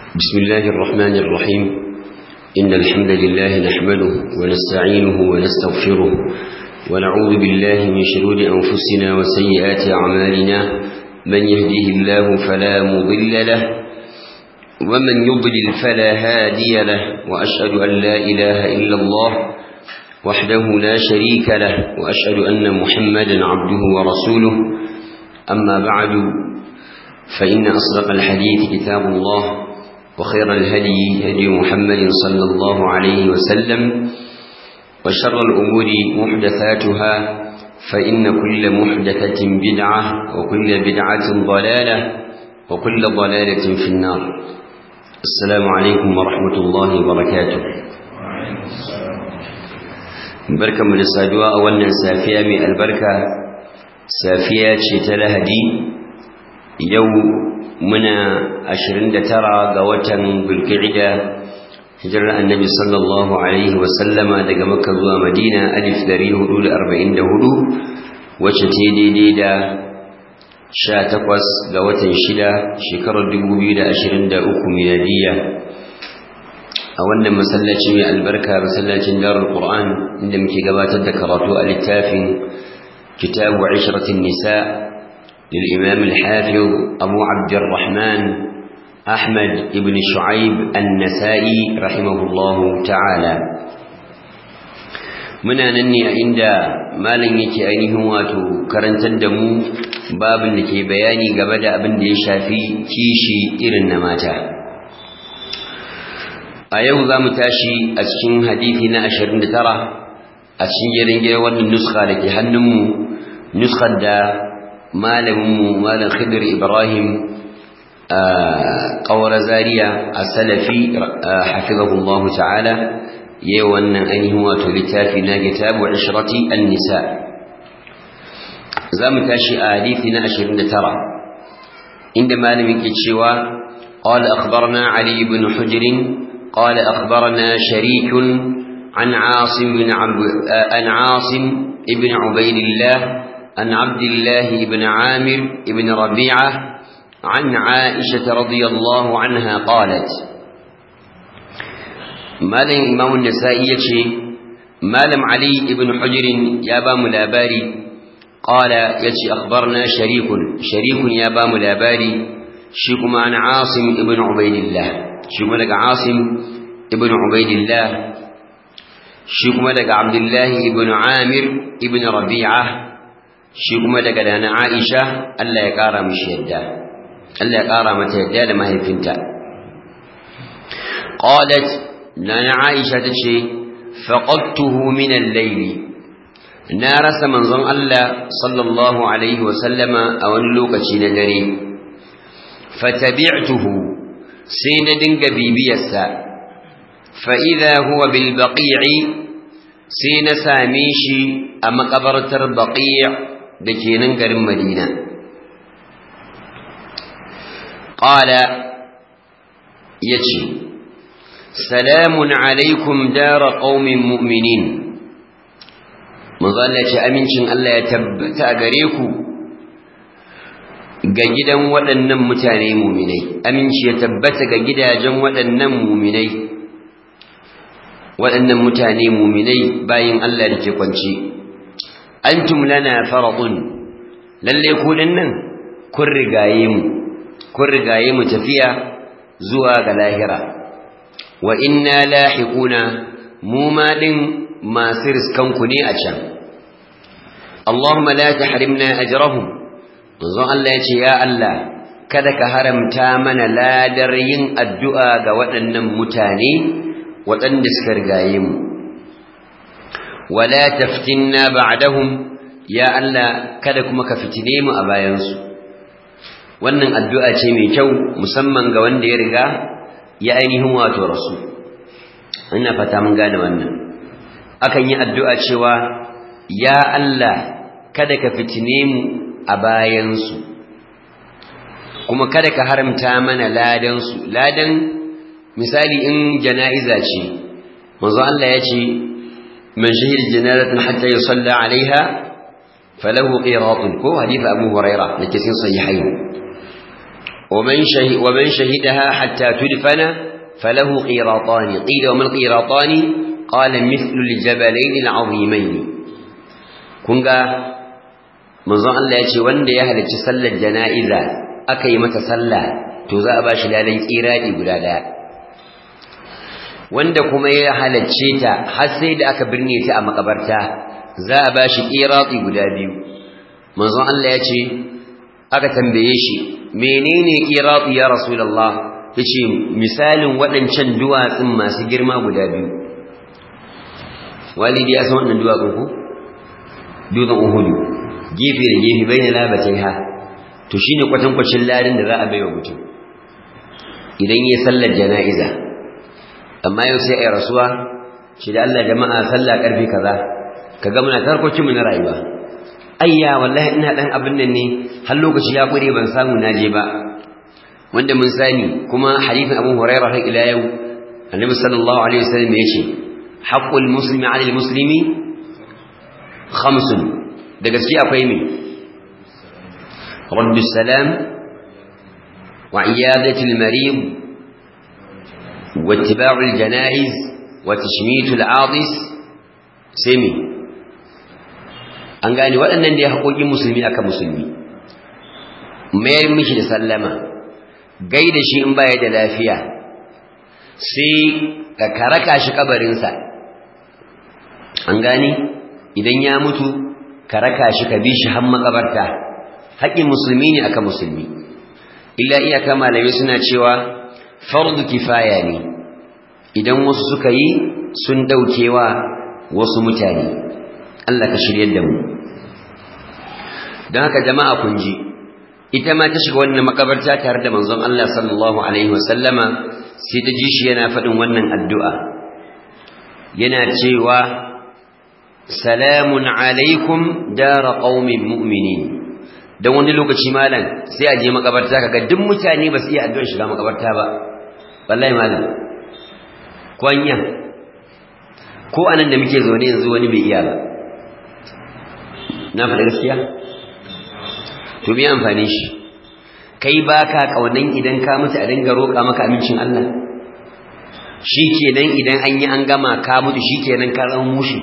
بسم الله الرحمن الرحيم إن الحمد لله نحمده ونستعينه ونستغفره ونعوذ بالله من شرور أنفسنا وسيئات أعمالنا من يهده الله فلا مضل له ومن يضلل فلا هادي له وأشهد أن لا إله إلا الله وحده لا شريك له وأشهد أن محمدا عبده ورسوله أما بعد فإن أصدق الحديث كتاب الله وخير الهدي هدي محمد صلى الله عليه وسلم وشر الأمور محدثاتها فإن كل محدثة بدعة وكل بدعة ضلالة وكل ضلالة في النار السلام عليكم ورحمة الله وبركاته بركة من السادواء أولا سافية من البركة سافية شتلهدي يوم muna ashirin da tara ga watan bulkida hijirar annabi sallallahu alaihi wasallama daga makka zuwa madina alif dari hudu da arba'in da hudu wacce ce daidai da sha takwas ga watan shida shekarar dubu biyu da ashirin da uku miladiyya a wannan masallaci mai albarka masallacin darul qur'an inda muke gabatar da karatu a littafin kitabu ishratin nisa' للإمام الحافظ أبو عبد الرحمن أحمد بن شعيب النسائي رحمه الله تعالى muna nan ne a inda malam yake ainihin wato karantar da mu babin da ke bayani game da abin da ya shafi kishi irin na mata a yau za mu tashi a cikin hadithi na 29 a cikin jerin wannan nuska da ke hannunmu nuskar da malaminmu malam khidir ibrahim ƙawar zariya a salafi hafizahullahu ta'ala yayi wannan ainihin wato littafi na kitabu ishrati an-nisa zamu tashi a hadisi na 29 inda malamin ke cewa قال أخبرنا علي بن حجر قال أخبرنا شريك عن عاصم بن عب... عن عاصم بن عبيد الله عن عبد الله بن عامر بن ربيعة عن عائشة رضي الله عنها قالت مالم إمام النسائي مالم علي بن حجر يابا ملاباري قال يتي أخبرنا شريك شريك يابا ملاباري شيكما عن عاصم بن عبيد الله شيكما لك عاصم بن عبيد الله شيكما لك عبد الله بن عامر بن ربيعة shi kuma daga dana Aisha Allah ya ƙara mishi yadda Allah ya ƙara mata yadda da mahaifinta qalat nana Aisha tace faqadtuhu min al-layl na rasa manzon Allah sallallahu alaihi wa sallama a wani lokaci na dare fatabi'tuhu sai na dinga bibiyarsa fa idha huwa bil baqi'i sai na same shi a makabartar baqi' da ke nan garin madina ƙala ya ce salamun alaikum dara ƙaumin mu'minin mazalla ce amincin Allah ya tabbata a gare ku ga gidan waɗannan mutane muminai aminci ya tabbata ga gidajen waɗannan muminai waɗannan mutane muminai bayin Allah da ke kwanci antum lana faradun lalle ku nan kun rigaye mu kun rigaye mu tafiya zuwa ga lahira wa inna lahiquna mu ma din masu riskanku ne a can Allahumma la tahrimna ajrahum manzon Allah ya ce ya Allah kada ka haramta mana ladar yin addu'a ga waɗannan mutane waɗanda suka rigaye mu wala taftinna ba'dahum ya Allah kada kuma ka fitine mu a bayansu wannan addu'a ce mai kyau musamman ga wanda ya riga ya ainihin wato rasu ina fata mun gane wannan akan yi addu'a cewa ya Allah kada ka fitine mu a bayansu kuma kada ka haramta mana ladansu ladan misali in jana'iza ce manzo Allah ya ce man shahida janazatan hatta yusalla alaiha falahu qiratun ko hadith abu huraira da ke cikin sahihain ومن شهد ومن شهدها حتى تدفن فله قيراطان قيل وما القيراطان قال مثل الجبلين العظيمين كنغا manzon Allah ya ce wanda ya halarci sallar jana'iza aka yi mata sallah to za a ba shi ladan kiradi guda daya wanda kuma ya halarce ta har sai da aka birne ta a makabarta za a ba shi kiradi guda biyu manzon Allah ya ce aka tambaye shi menene kiradi ya rasulullah yace misalin waɗancan duwatsun masu girma guda biyu walidi ya san waɗannan duwatsun ko dutsen uhudu gefe da gefe bai na labatai ha to shi ne kwatankwacin ladin da za a bai wa mutum idan yi sallar jana'iza amma yau sai a yi rasuwa shi da Allah jama'a sallah karfe kaza ka ga muna tarkokinmu na rayuwa ayya wallahi ina dan abin nan ne har lokaci ya kure ban samu na je ba wanda mun sani kuma hadithin Abu Hurairah har ila yau Annabi sallallahu alaihi wasallam ya ce haqqul muslimi 'ala al-muslimi khamsun da gaske akwai me raddu salam wa iyadati al-marid wa ittiba'u al-janaiz wa tashmitu al-'adis sai me an gane waɗannan da ya haƙoƙin musulmi aka musulmi mayar mishi da sallama gaida shi in baya da lafiya sai ka karaka shi kabarinsa an gane idan ya mutu ka raka shi ka bi shi har makabarta haƙƙin musulmi ne aka musulmi illa iyaka malamai suna cewa fardu kifaya ne idan wasu suka yi sun daukewa wasu mutane Allah ka shiryar da mu don haka jama'a kun ji ita ma ta shiga wannan makabarta tare da manzon Allah sallallahu alaihi wasallama sai ta ji shi yana faɗin wannan addu'a yana cewa salamun alaikum dara qaumin mu'minin dan wani lokaci malam sai a je makabarta kaga duk mutane ba su iya addu'ar shiga makabarta ba wallahi malam kwanya ko anan da muke zaune yanzu wani bai iya ba na faɗa gaskiya to me amfani shi kai baka kaunan idan ka mutu a dinga roƙa maka amincin Allah shikenan idan an yi an gama ka mutu shikenan ka zama mushi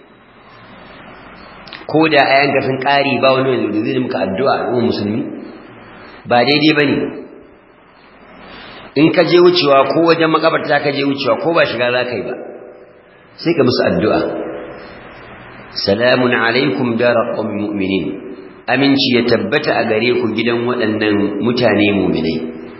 ko da ayan ga sun ƙari ba wani wanda zai muka addu'a ga musulmi ba daidai bane in ka je wucewa ko wajen makabarta ka je wucewa ko ba shiga za ka yi ba sai ka musu addu'a salamun alaikum dara qaumin mu'minin aminci ya tabbata a gare ku gidan waɗannan mutane mu'minai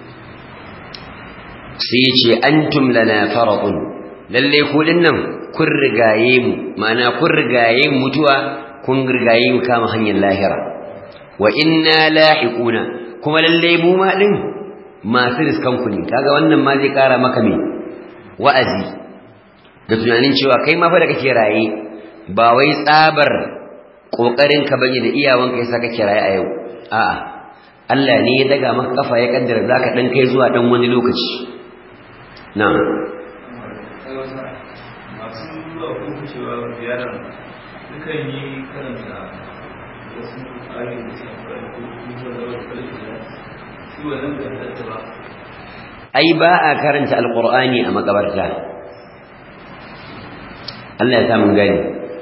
sai ya ce antum lana faradun lalle ku dinnan kun rigaye mu ma'ana kun rigaye mutuwa kun rigaye mu kama hanyar lahira wa inna lahiquna kuma lalle mu ma din masu riskan ku ne kaga wannan ma zai kara maka me wa'azi da tunanin cewa kai ma fa da kake raye ba wai tsabar kokarin ka bane da iyawanka yasa kake raye a yau a'a Allah ne ya daga maka kafa ya kaddara zaka dan kai zuwa dan wani lokaci na'am masu zuwa ko wucewa ziyarar dukan yi karanta wasu ayoyi da suka fara ko kuma da wasu kalli da shi wannan da halatta ba ai ba a karanta alqur'ani a makabarta Allah ya sa mun gani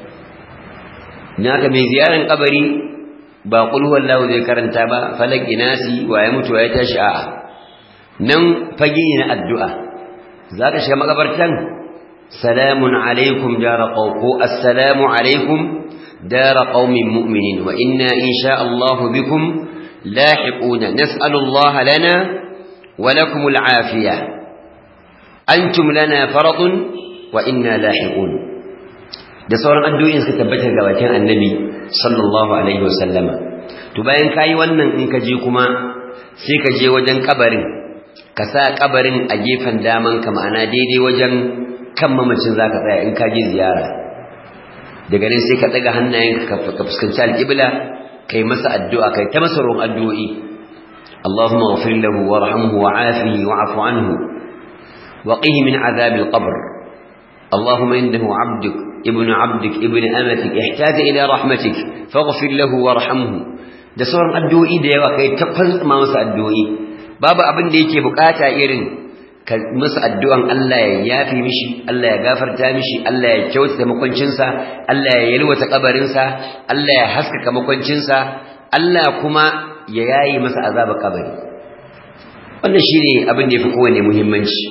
naka mai ziyaran kabari ba qul huwallahu zai karanta ba falak inasi wa ya mutu ya tashi a'a nan fage ne na addu'a zaka shiga makabartan salamun alaikum dara qawqu assalamu alaikum dara qaumin mu'minin wa inna insha Allah bikum lahiquna nas'alu Allah lana wa lakum al'afiyah antum lana faradun wa inna lahiqun da sauran addu'o'in suka tabbata ga bakin annabi sallallahu alaihi wasallama to bayan kayi wannan in ka je kuma sai ka je wajen kabarin ka sa kabarin a gefen daman ka ma'ana daidai wajen kan mamacin zaka tsaya in ka je ziyara daga nan sai ka daga hannayen ka fuskanci alƙibla kai masa addu'a kai ta masa ruwan addu'o'i Allahumma ghfir lahu warhamhu wa'afihi wa'fu anhu وقه من عذاب القبر اللهم إنه عبدك ابن عبدك ابن أمتك احتاج إلى رحمتك فاغفر له وارحمه da sauran addu'o'i da yawa kai ta ma masa addu'o'i babu abin da yake bukata irin ka musu addu'an Allah ya yafi mishi Allah ya gafarta mishi Allah ya kyautata makwancinsa Allah ya yalwata kabarinsa Allah ya haskaka makwancinsa Allah kuma ya yayi masa azaba kabari wannan shine abin da yafi kowane muhimmanci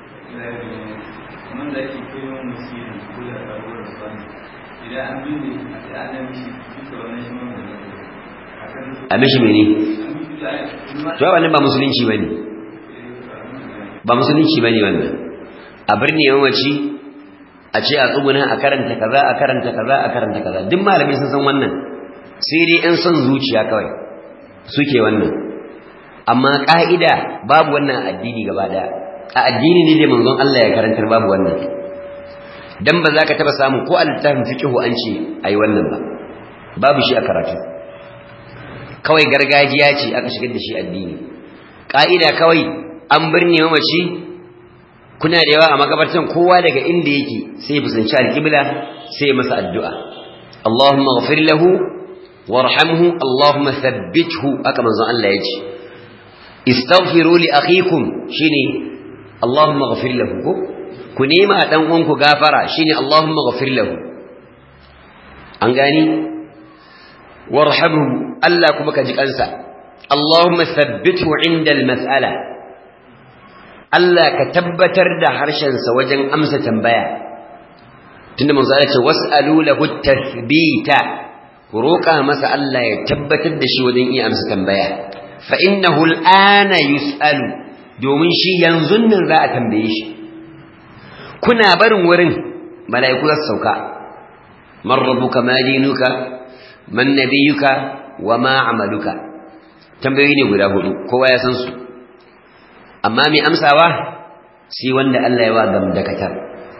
a mishi mene to wannan ba musulunci bane ba musulunci bane wannan a birni yawanci a ce a tsuguna a karanta kaza a karanta kaza a karanta kaza duk malamai sun san wannan sai dai in son zuciya kawai suke wannan amma ka'ida babu wannan addini gaba daya a addini ne da manzon Allah ya karantar babu wannan dan ba za ka taba samu ko a littafin fiqhu an ce ai wannan ba babu shi a karatu kawai gargajiya ce aka shigar da shi addini ka'ida kawai an birne mamaci kuna da yawa a makabartan kowa daga inda yake sai ya fusanci alƙibla sai ya masa addu'a Allahumma ghafir lahu warhamhu Allahumma thabbithu aka manzon Allah ya ce istaghfiru li akhikum shine Allahumma ghafir lahu ko ku nema dan uwanku gafara shine Allahumma ghafir lahu an gani warhamhu Allah kuma ka ji kansa Allahumma thabbithu inda al-mas'ala Allah ka tabbatar da harshensa wajen amsa tambaya tunda manzo Allah ce was'alu lahu tathbita ku roƙa masa Allah ya tabbatar da shi wajen iya amsa tambaya fa innahu al'ana yus'alu domin shi yanzu nan za a tambaye shi kuna barin wurin mala'iku za su sauka man rabbuka ma dinuka man nabiyuka wa ma amaluka tambayoyi ne guda hudu kowa ya san su amma mai amsawa shi wanda Allah ya wa gamdakatar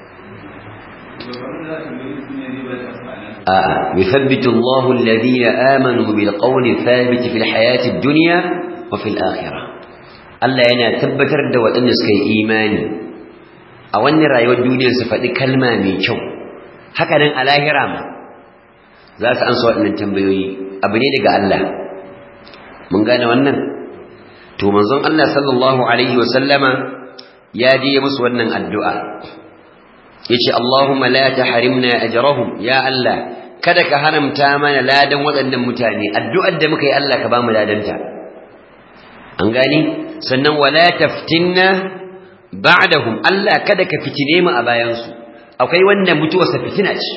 a'a yuthabbitu Allahu alladhina amanu bil qawli thabit fil hayati ad-dunya wa fil akhirah Allah yana tabbatar da waɗanda suka yi imani a wannan rayuwar duniyar su faɗi kalma mai kyau haka nan a lahira ma za su ansa waɗannan tambayoyi abu ne daga Allah mun gane wannan to manzon Allah sallallahu alaihi wa sallama ya je musu wannan addu'a yace Allahumma la tahrimna ajrahum ya Allah kada ka haramta mana ladan waɗannan mutane addu'ar da muka yi Allah ka bamu ladanta an gani sannan wala taftinna ba'dahum Allah kada ka fitine mu a bayan su akwai wanda mutuwarsa fitina ce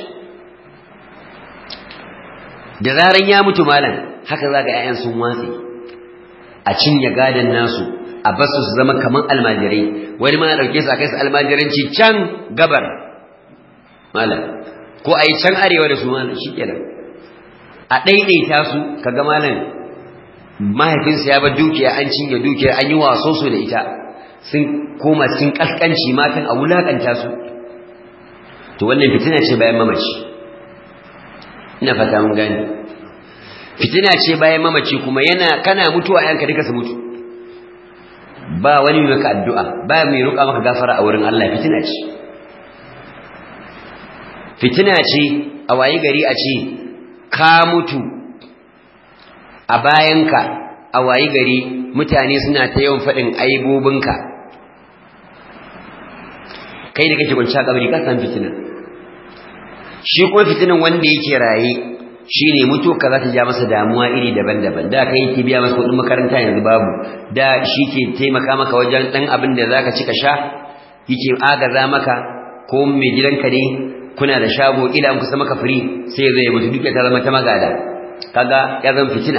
da zaran ya mutu malam haka zaga 'ya'yan sun watsi a cinye gadon nasu a basu su zama kaman almajirai wani ma dauke su a kai su almajiranci can gabar malam ko a yi can arewa da su malam shi kenan a ɗaiɗaita su kaga malam mahaifinsa ya bar dukiya an cinye dukiya an yi waso su da ita sun koma cikin ƙasƙanci matan a wulaƙanta su to wannan fitina ce bayan mamaci ina fata mun gani fitina ce bayan mamaci kuma yana kana mutuwa yanka duka su mutu ba wani mai maka addu'a ba mai roƙa maka gafara a wurin Allah fitina ce fitina ce a wayi gari a ce ka mutu a bayanka a wayi gari mutane suna ta yawan faɗin aibobinka kai da kake kwanci a kabari ka san fitina shi kuma fitinan wanda yake raye shi ne mutu ka za ta ja masa damuwa iri daban-daban da kai yake biya masa kuɗin makaranta yanzu babu da shi ke taimaka maka wajen ɗan abin da za ka ci ka sha yake agaza maka ko mai gidanka ne kuna da shago ila an kusa maka firi sai zai mutu duk ta zama ta magada kaga ya zama fitina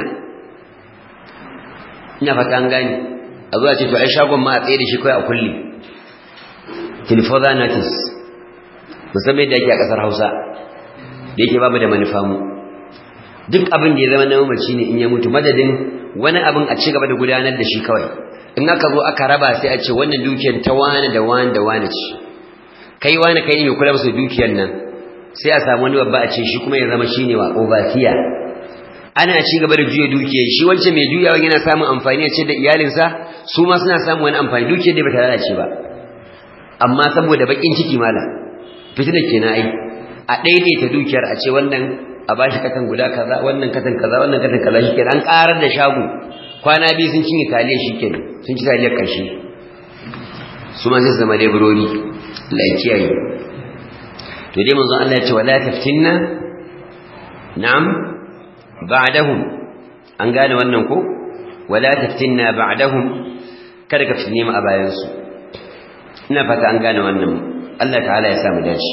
ina fata an gani a zuwa ce to ai shagon ma a tsaye da shi kawai a kulle tilfoza notice musamman yadda ake a ƙasar hausa da yake babu da manufa mu duk abin da ya zama na mamaci ne in ya mutu madadin wani abin a ci gaba da gudanar da shi kawai in aka zo aka raba sai a ce wannan dukiyar ta wani da wani da wani ce kai wani kai ne mai kula masa dukiyar nan sai a samu wani babba a ce shi kuma ya zama shi ne wa overseer ana ci gaba da juya dukiyar shi wancan mai juyawa yana samun amfani a ce da iyalinsa su ma suna samun wani amfani dukiyar da ba ta lalace ba amma saboda bakin ciki mala fitina kenan ai a daidaita dukiyar a ce wannan a bashi katan guda kaza wannan katan kaza wannan katan kaza shi kenan an karar da shago kwana biyu sun cinye taliyar shi kenan sun ci taliyar ƙarshe su ma zai zama leburori laikiyayi to dai manzon Allah ya ce wala taftinna na'am ba'dahum an gane wannan ko wala taftinna ba'dahum kada ka fitine mu a bayan su ina fata an gane wannan Allah ta'ala ya samu dace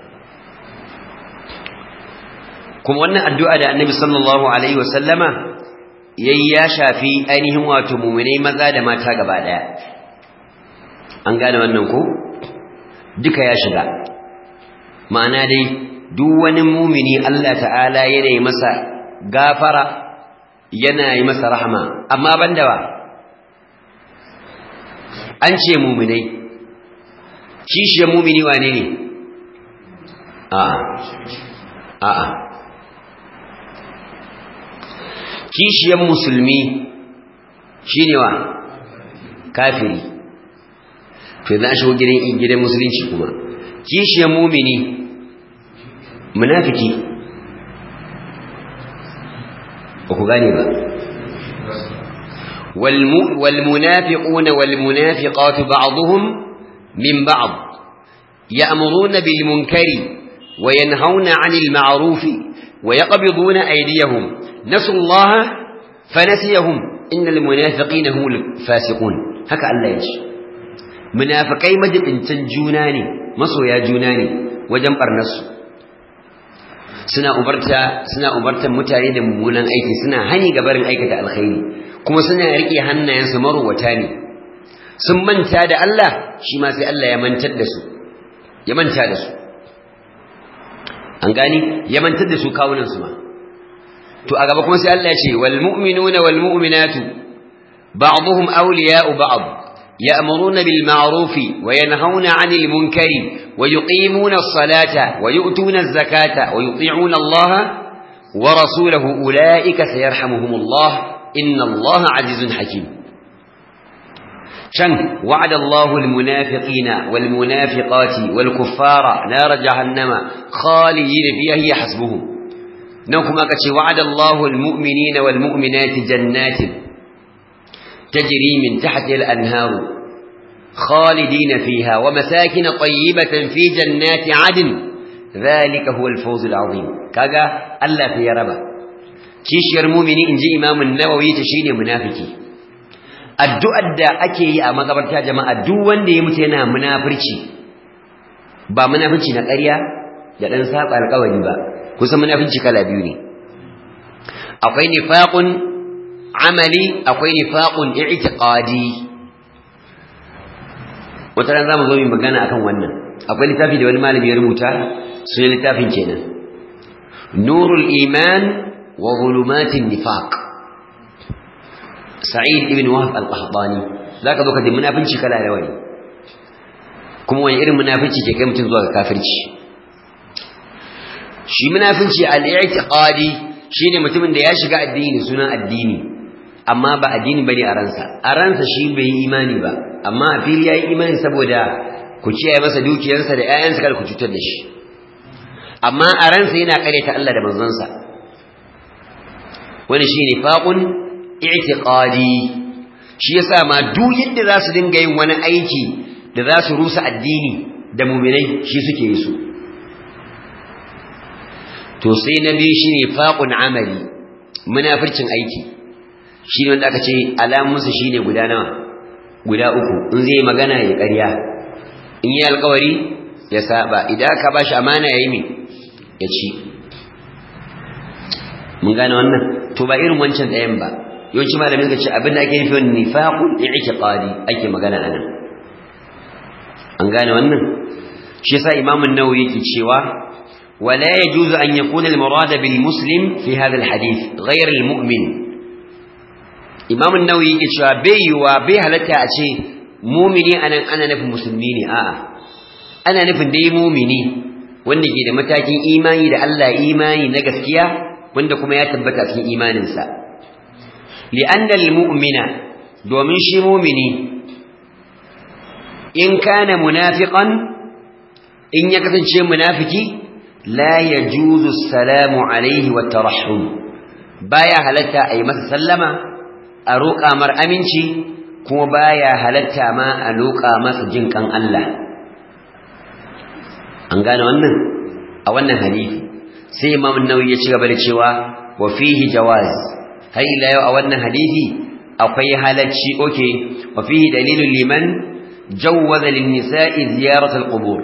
kuma wannan addu'a da Annabi sallallahu alaihi wasallama yayi ya shafi ainihin wato mu'minai maza da mata gaba daya an gane wannan ko duka ya shiga ma'ana dai duk wani mumini Allah ta'ala yana yi masa gafara yana yi masa rahama amma banda wa an ce muminai kishiyar mumini wane ne a'a a'a kishiyar musulmi shine wa kafiri to za a shigo gidan musulunci kuma kishiyar mumini munafiki ba ku gane ba والمنافقون والمنافقات بعضهم من بعض يأمرون بالمنكر وينهون عن المعروف ويقبضون أيديهم نسوا الله فنسيهم إن المنافقين هم الفاسقون هكا الله يجي منافقي مجب انتن جوناني مصو يا جوناني وجنبر نسو suna umarta suna umartan mutane da mummunan aiki suna hani ga barin aikata alkhairi kuma suna rike hannayensu maruwata ne sun manta da Allah shi ma sai Allah ya mantar da su ya manta da su an gani ya mantar da su kawunan su ma to a gaba kuma sai Allah ya ce wal mu'minuna wal mu'minatu ba'dhum awliya'u ba'd يأمرون بالمعروف وينهون عن المنكر ويقيمون الصلاة ويؤتون الزكاة ويطيعون الله ورسوله أولئك سيرحمهم الله إن الله عزيز حكيم شن وعد الله المنافقين والمنافقات والكفار نار جهنم خالدين فيها هي حسبهم نوكم أكتش وعد الله المؤمنين والمؤمنات جنات تجري من تحت الأنهار خالدين فيها ومساكن طيبة في جنات عدن ذلك هو الفوز العظيم كذا ألا في ربا كيش يرمومني إن جي إمام النووي تشيني منافكي addu'ar da ake yi a makabarta jama'a duk wanda ya mutu yana munafurci ba munafurci na ƙarya da ɗan saba alƙawari ba kusan munafurci kala biyu ne akwai nifaqun amali akwai nifaqun i'tiqadi wata ran zamu zo mu magana akan wannan akwai littafi da wani malami ya rubuta sunan littafin kenan nurul iman wa zulumatin nifaq sa'id ibn wahab al-qahtani zaka zo ka ji munafinci kala da wani kuma wani irin munafinci ke kai mutum zuwa ga kafirci shi munafinci al-i'tiqadi shine mutumin da ya shiga addini sunan addini amma ba addini bane a ransa a ransa shi bai yi imani ba amma a fili yayi imani saboda ku ciyaye masa dukiyarsa da ƴaƴansa kada ku cutar da shi amma a ransa yana ta Allah da manzonsa wani shine faqun i'tiqadi shi yasa ma duk yadda za su dinga yin wani aiki da za su rusa addini da mu'minai shi suke yi su to sai na biyu shine faqun amali munafircin aiki shi ne wanda aka ce alamunsa shi ne guda nawa guda uku in zai magana ya ƙarya in yi alkawari ya saba idan aka ba shi amana ya yi mai ya ci mun gane wannan to ba irin wancan ɗayan ba yawanci malamin ka ce abin da ake nufi wani nifaqun i'tiqadi ake magana anan an gane wannan shi yasa imam an-nawawi yake cewa ولا يجوز أن يكون المراد بالمسلم في هذا الحديث غير المؤمن imam an-nawawi yake cewa bai yiwa bai halatta a ce mumini anan ana nufin musulmi ne a'a ana nufin dai mumini wanda ke da matakin imani da Allah imani na gaskiya wanda kuma ya tabbata cikin imaninsa li'anna al-mu'mina domin shi mumini in kana munafiqan in ya kasance munafiki la yajuzu assalamu alaihi wa tarahhum baya halatta a yi masa sallama a roƙa mar aminci kuma baya halatta ma a roƙa masa jin kan Allah an gane wannan a wannan hadisi sai Imam Nawawi ya ci gaba da cewa wa fihi jawaz har ila yau a wannan hadisi akwai halacci oke wa fihi dalilun liman jawwaza lin nisa'i ziyarat al qubur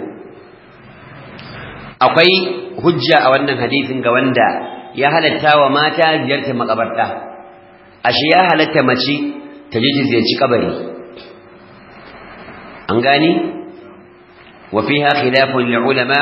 akwai hujja a wannan hadisin ga wanda ya halatta wa mata ziyartar makabarta ashe ya halatta mace ta je ziyarci kabari an gani wa fiha khilafun lil ulama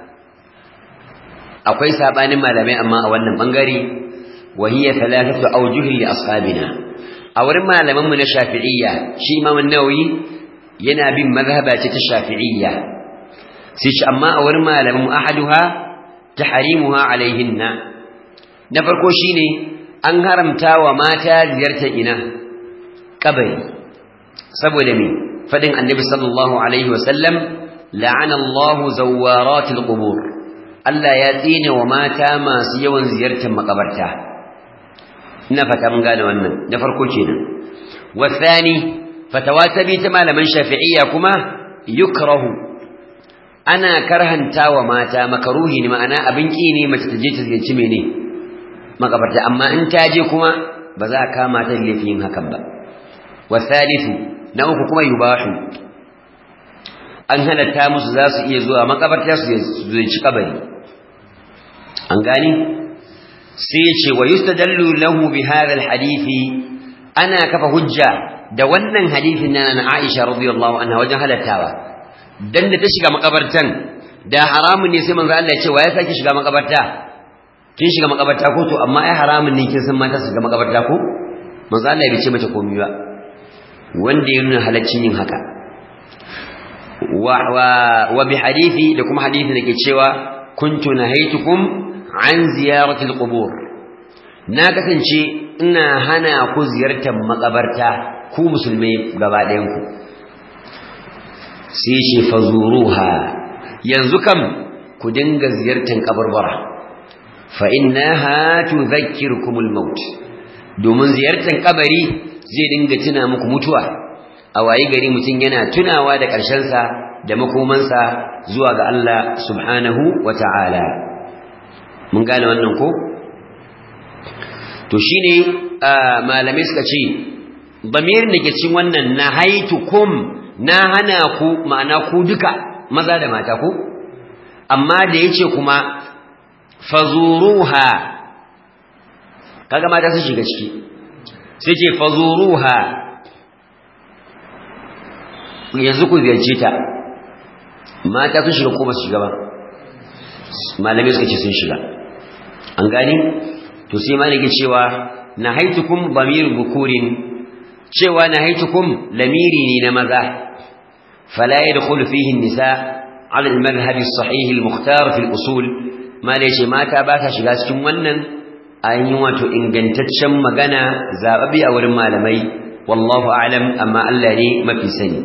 akwai sabanin malamai amma a wannan bangare wa hiya thalathatu awjuh li ashabina a wurin malaman mu na shafi'iyya shi imam an-nawawi yana bin mazhaba ce ta shafi'iyya sai shi amma a wurin malaman mu ahaduha tahrimuha alaihinna na farko shine an haramta wa mata ziyartar ina kabari saboda me fadin annabi sallallahu alaihi wasallam la'ana Allahu zawaratil qubur Allah ya tsine wa mata masu yawan ziyartar makabarta ina fata mun gane wannan na farko kenan wasani fatawa ta bi ta malaman shafi'iyya kuma yukrahu ana karhanta wa mata makaruhi ne ma'ana abin ki ne mace ta je ta ziyarci mene makabarta amma in ta je kuma ba za a kama ta laifin hakan ba wasalisu na uku kuma yubahu an halatta musu za su iya zuwa makabarta su ziyarci kabari an gani sai ya ce wa yustadallu lahu bi hadha alhadisi ana kafa hujja da wannan hadisin nan na Aisha radiyallahu anha wajen halattawa dan da ta shiga makabartan da haramun ne sai manzo Allah ya ce wa ya saki shiga makabarta kin shiga makabarta ko to amma ai haramun ne kin san mata su shiga makabarta ko manzo Allah bai ce mata komai ba wanda ya nuna halaccin yin haka wa wa, wa bi hadisi da kuma hadisi da ke cewa kuntu nahaytukum an ziyaratil qubur na kasance ina hana ku ziyartar makabarta ku musulmai gaba ɗayan ku sai ce fazuruha yanzu kam ku dinga ziyartar kabarbara fa innaha tudhakkirukumul maut domin ziyartar kabari zai dinga tuna muku mutuwa a wayi gari mutum yana tunawa da ƙarshensa da makomansa zuwa ga Allah subhanahu wa ta'ala mun gane wannan ko to shine malamai suka ce bamirin da ke cikin wannan nahaitukum na hana ku ma'ana ku duka maza da mata ku amma da yace kuma fazuruha kaga mata su shiga ciki sai ce fazuruha yanzu ku ziyarce ta mata sun shiga ko ba su shiga ba malamai suka ce sun shiga an gani to sai malaki cewa nahaitukum damir bukurin cewa nahaitukum lamiri ne na maza fala yadkhulu fihi an-nisa ala al-madhhab as-sahih al-mukhtar fi al-usul malai mata ba ta shiga cikin wannan ayin wato ingantaccen magana zababi a wurin malamai wallahu a'lam amma Allah ne mafi sani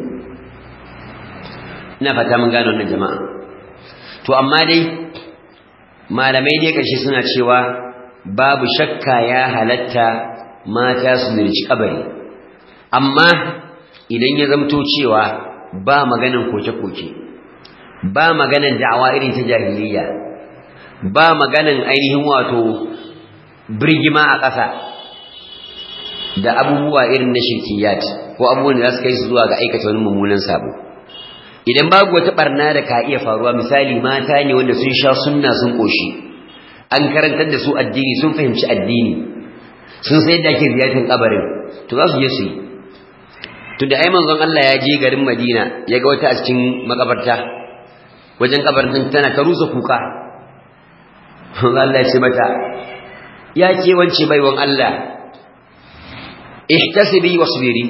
ina fata mun gano wannan jama'a to amma dai malamai dai karshe suna cewa babu shakka ya halatta mata su zirci kabari amma idan ya zamto cewa ba maganan koke-koke ba maganan da'awa irin ta jahiliya ba maganan ainihin wato birgima a ƙasa da abubuwa irin na shirkiyat ko abubuwan da za su kai su zuwa ga aikata wani mummunan sabo idan babu wata barna da ka iya faruwa misali mata ne wanda sun sha sunna sun koshi an karantar da su addini sun fahimci addini sun sai da ake ziyartar kabarin to za su je su yi to da ai manzon Allah ya je garin Madina ya ga wata a cikin makabarta wajen kabarin tana ta rusa kuka Allah ya ce mata ya ke wance baiwan Allah ihtasibi wasbiri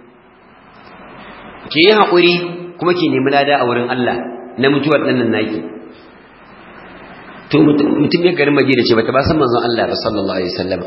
ki yi haƙuri kuma ki nemi lada a wurin Allah na mutuwar ɗannan naki to mutum ya garin Madina ce bata ba san manzon Allah ba sallallahu alaihi wasallam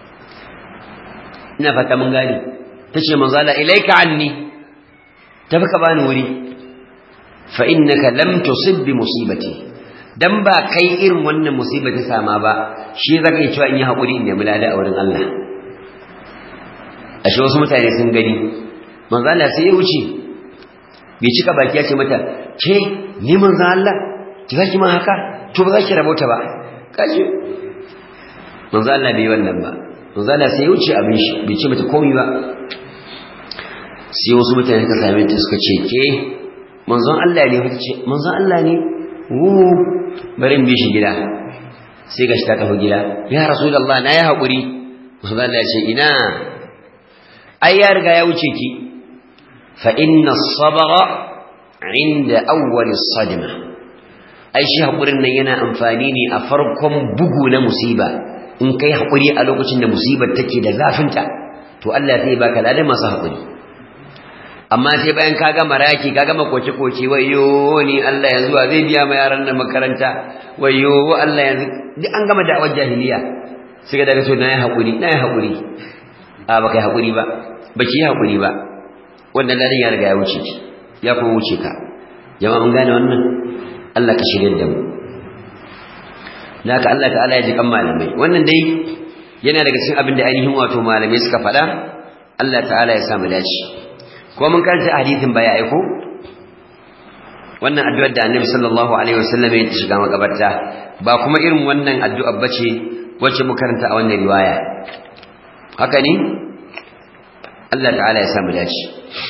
ina fata mun gani tace manzon Allah ilaika anni tafi ka bani wuri fa innaka lam tusib bi musibati dan ba kai irin wannan musiba ta sama ba shi zaka yi cewa in yi hakuri in nemi lada a wurin Allah ashe wasu mutane sun gani manzo Allah sai ya wuce bai cika baki ya ce mata ke ni manzo Allah ki zaki ma haka to ba za ki rabauta ba kaje manzo Allah bai wannan ba manzo Allah sai ya wuce abin shi bai ce mata komai ba sai wasu mutane suka same ta suka ce ke manzon Allah ne wata ce manzon Allah ne wu bari in bi shi gida sai gashi ta tafi gida ya rasulullah na ya haƙuri manzon Allah ya ce ina ai ya riga ya wuce ki fa inna sabara inda awwal sadma ai shi haƙurin nan yana amfani ne a farkon bugu na musiba in kai haƙuri a lokacin da musibar take da zafinta to Allah zai baka ladan masu haƙuri amma sai bayan ka gama raki ka gama koke-koke wayo ni Allah yanzu wa zai biya ma yaran nan makaranta wayo Allah yanzu duk an gama da'awar jahiliya sai ga daga so na yi haƙuri na yi haƙuri a ba kai haƙuri ba ba ki yi haƙuri ba wannan ladan ya riga ya wuce ki ya kuma wuce ka jama'a mun gane wannan Allah ka shirya da mu naka Allah ta'ala ya ji kan malamai wannan dai yana daga cikin abin da ainihin wato malamai suka faɗa Allah ta'ala ya samu dace ko mun karanta hadisin baya aiko wannan addu'ar da Annabi sallallahu alaihi wasallam ya shiga makabarta ba kuma irin wannan addu'ar bace wacce mu karanta a wannan riwaya haka ne Allah ta'ala ya samu dace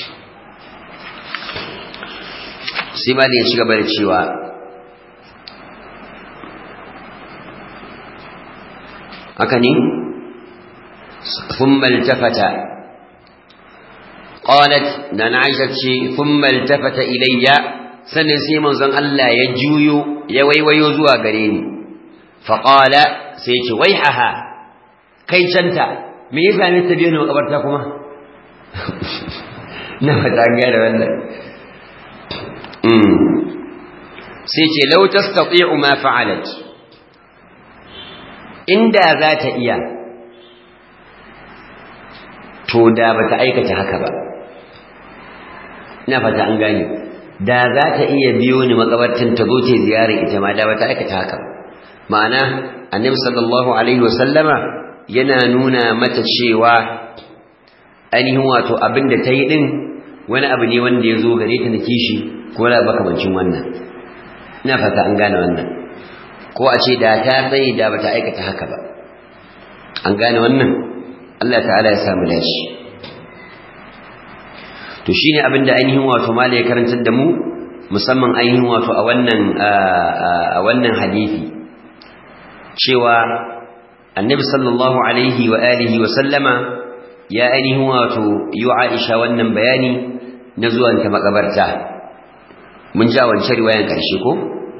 sai ma ya shiga da cewa haka ne ثم التفت قالت نان عائشة ثم التفت إلي sannan sai manzon Allah ya juyo ya waiwayo zuwa gare ni faqala sai ya ce waihaha kai canta me yasa ne ta biyo ni makabarta kuma na fata ga da wannan mm sai ce law tastati'u ma fa'alat inda za ta iya to da bata aikata haka ba ina fata an gane da za ta iya biyo ni makabartin ta zo ta ziyara ita ma da bata aikata haka ma'ana annabi sallallahu alaihi wasallama yana nuna mata cewa ainihin wato abin da ta yi din wani abu ne wanda ya zo gare ta na kishi ko da makamancin wannan ina fata an gane wannan ko a ce da ta tsaye da bata aikata haka ba an gane wannan Allah ta'ala ya samu dashi to shine abin da ainihin wato mala ya karantar da mu musamman ainihin wato a wannan a wannan hadisi cewa annabi sallallahu alaihi wa alihi wa sallama ya ainihin wato yi Aisha wannan bayani na zuwan ta makabarta mun ja wancan riwayan karshe ko